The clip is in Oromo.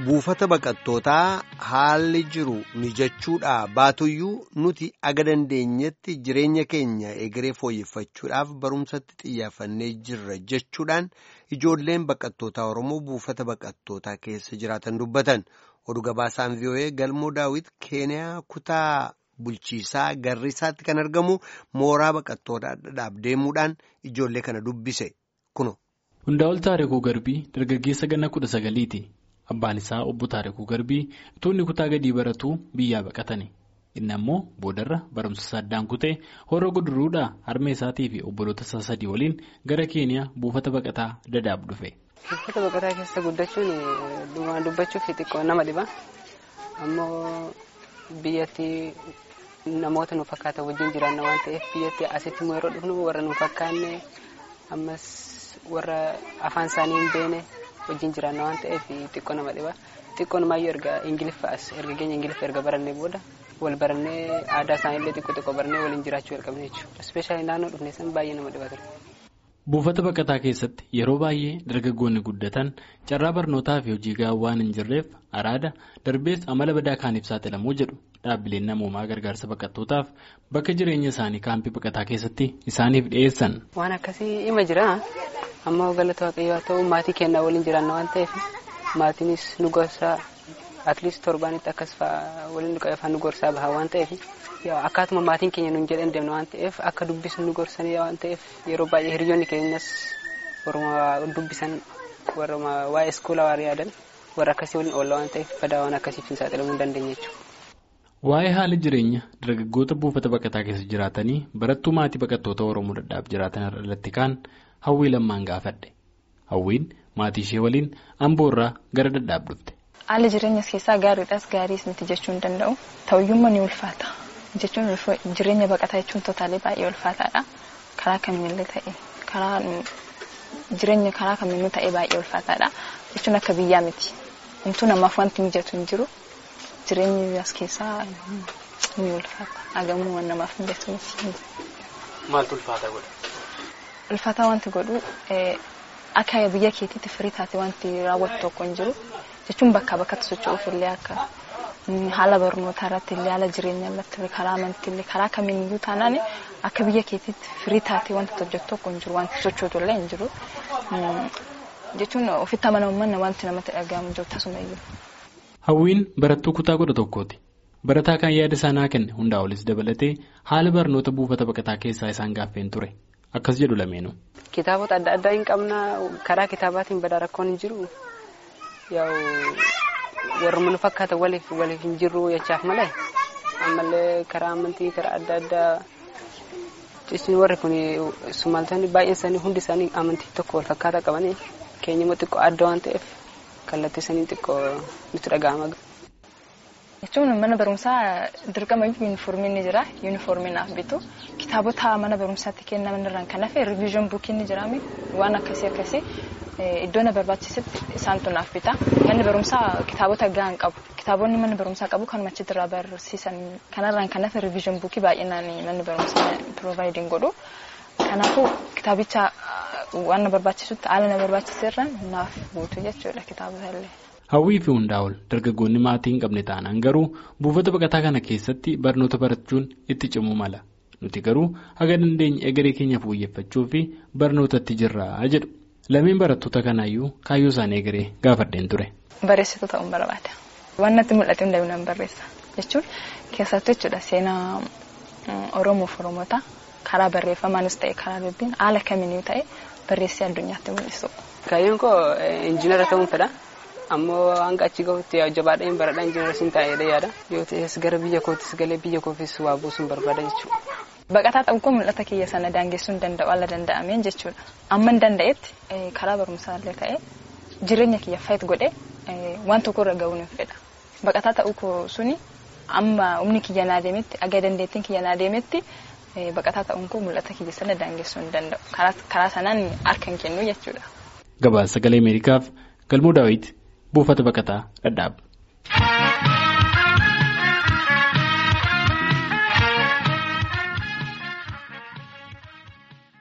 buufata baqattootaa haalli jiru mijachuudhaa baatuyyuu nuti aga dandeenyetti jireenya keenya egeree fooyyeffachuudhaaf barumsatti xiyyaafannee jirra jechuudhaan ijoolleen baqattootaa Oromoo buufata baqattootaa keessa jiraatan dubbatan oduu gabaasaan vii'oo'ee galmoo daawit keeniyaa kutaa bulchiisaa garriisaatti kan argamu mooraa baqattootaa dhadhaaf deemuudhaan ijoollee kana dubbise kuno. Hundaa'ol Taarikuu Garbii dargaggeessa ganna kudha sagaliiti. Abbaan isaa obbo Taarikuu Garbii utuu inni kutaa gadii baratuu biyyaa baqatani. Inni ammoo boodarra barumsa isaa addaan kutee horoo guduruudhaa harmee isaatii fi obboloota isaa sadii waliin gara Keeniyaa buufata baqataa dadaab dhufe. Buufata baqataa keessa guddachuun waan dubbachuuf xiqqoo nama dhiba. Ammoo biyyatti namoota nu fakkaatan wajjin jiraanna waan ta'eef biyyatti asitti immoo yeroo dhufnu warra nu fakkaanne ammas warra afaan isaanii hin beekne wajjin jiraanna waan ta'eef xiqqoo nama dhiba. Xiqqoo namaayyuu erga ingiliffaas erga keenya ingiliffa erga barannee booda wal barannee aadaa isaaniillee xiqqoo xiqqoo barannee waliin jiraachuu jalqabne jechuudha. Ispeeshaalii naannoo dhufne san baay'ee nama dhiba ture. Buufata baqataa keessatti yeroo baay'ee dargaggoonni guddatan carraa barnootaa fi hojii gahaa waan hin jirreef araada darbees amala badaa kaaniif saaxilamuu jedhu dhaabbileen namoomaa gargaarsa baqattootaaf bakka jireenya isaanii kaampii baqataa keessatti isaaniif dhiyeessan. Waan akkasii ima jira ammoo galata waaqayyoo haa ta'u maatii kennaa waliin jiraanna waan ta'eef maatiinis nu gorsaa atleast torbaanitti akkas fa'aa waliin afaan nu gorsaa baha waan ta'eef. akkaatuma maatiin keenya nuun jedhan deemna waan ta'eef akka dubbisnu nu gorsanii waan ta'eef yeroo baay'ee hiriyoonni keenyas warra dubbisan warra waa'ee iskoolaa waan yaadan warra akkasii waliin oolla waan ta'eef badaa waan akkasiif hin saaxilamuu hin dandeenye jechuudha. Waa'ee haala jireenya dargaggoota buufata baqataa keessa jiraatanii barattuu maatii baqattoota Oromoo dadhaaf jiraatan irratti kaan hawwii lammaan gaafadhe. Hawwiin maatii ishee waliin amboorraa gara dadhaaf dhufte. Haalli jireenyas keessaa gaariidhaas gaariis miti jechuu hin danda'u. Ta'uyyummaa ni ulfaata. jechuun jireenya baqataa jechuun totaalee baay'ee ulfaataadha. Karaa kamiinillee ta'e karaa jireenya karaa kamiinuu ta'e baay'ee ulfaataadha. Jechuun akka biyyaa miti. Homtuu namaaf wanti mijatu hin jiru. Jireenyi as keessaa ni ulfaata. Hagamuu waan namaaf mijatu miti. Maaltu ulfaata godha? Ulfaataa wanti godhu akka biyya keetiitti firii taate wanti raawwatu tokko hin jiru. Jechuun bakkaa bakkatti socho'uuf illee akka haala barnootaa irratti illee haala jireenyaa irratti karaa amantii illee karaa kamiiyyuu taanaan akka biyya keetiitti firii taatee wanti hojjetu tokko hin jiru wanti sochootu illee hin jiru jechuun ofitti amanamummaan wanti namatti dhaga'amu jiru tasumayyuu. Hawwiin barattuu kutaa kudha tokkooti. Barataa kan yaada isaanii kenne hundaa olis dabalatee haala barnoota buufata baqataa keessaa isaan gaaffeen ture. Akkas jedhu lameenuu. Kitaabota adda addaa hin qabna karaa kitaabaatiin badaa rakkoon hin jiru. warra nu fakkaatan waliif waliif hin jirru jechaaf malee ammallee karaa amantii karaa adda addaa jechuun warri kun sumaaltonni baay'een isaanii hundi isaanii amantii tokko wal fakkaataa qabanii keenya immoo xiqqoo adda waan ta'eef kallattii isaanii xiqqoo nutti dhaga'ama. jechuun mana barumsaa dirqama yuunifoormii ni jira yuunifoormii naaf bitu kitaabota mana barumsaatti kennaman irraan kan hafe riviizhin buukii ni jiraami waan akkasii akkasii iddoo na barbaachisetti isaantu naaf bita manni barumsaa kitaabota gahaan qabu kitaabonni manni barumsaa qabu kanuma achitti irraa barsiisan kanarraan kan hafe riviizhin buukii baay'inaan manni barumsaa piroovaayidin godhu kanaafuu kitaabicha waan na barbaachisutti haala na barbaachisirraan naaf guutu jechuudha kitaabota illee. Hawwii fi hundaa'ol dargaggoonni maatii hin qabne taanaan garuu buufata baqataa kana keessatti barnoota barachuun itti cimuu mala. Nuti garuu haga dandeenya egeree keenya fooyyeffachuu fi barnootatti jirra jedhu. Lameen barattoota kanaayyuu kaayyoo isaanii egeree gaafadheen ture. Barreessituu ta'uun barbaada. Waan natti mul'ate hundaa'u nan barreessa. Jechuun keessattuu jechuudha seenaa Oromoof Oromoota karaa barreeffamaanis ta'e karaa dubbiin haala kamiinuu ta'e barreessee addunyaatti mul'isu. Kaayyoon koo injiinara ta'uun fedha. ammoo hanga achi gahutti jabaadheen baradhaa injiinara siin taa'eedha yaada yoo ta'es gara biyya kootis galee biyya koofis waa buusuun barbaada jechuudha. Baqataa ta'uu koo mul'ata kiyya sana daangessuun hin danda'u ala danda'ameen jechuudha. Amma hin danda'etti karaa barumsaallee ta'ee jireenya kiyya fayyad godhee waan tokko irra ga'uun hin fedha. Baqataa ta'uu koo suni amma humni kiyya naa deemetti aga dandeettiin kiyya naa deemetti baqataa ta'uun koo mul'ata kiyya sana daangessuu hin danda'u. Karaa sanaan harka hin kennu jechuudha. Gabaasa sagalee Ameerikaaf galmoo daawwiti buufata baqataa dhadhaaba.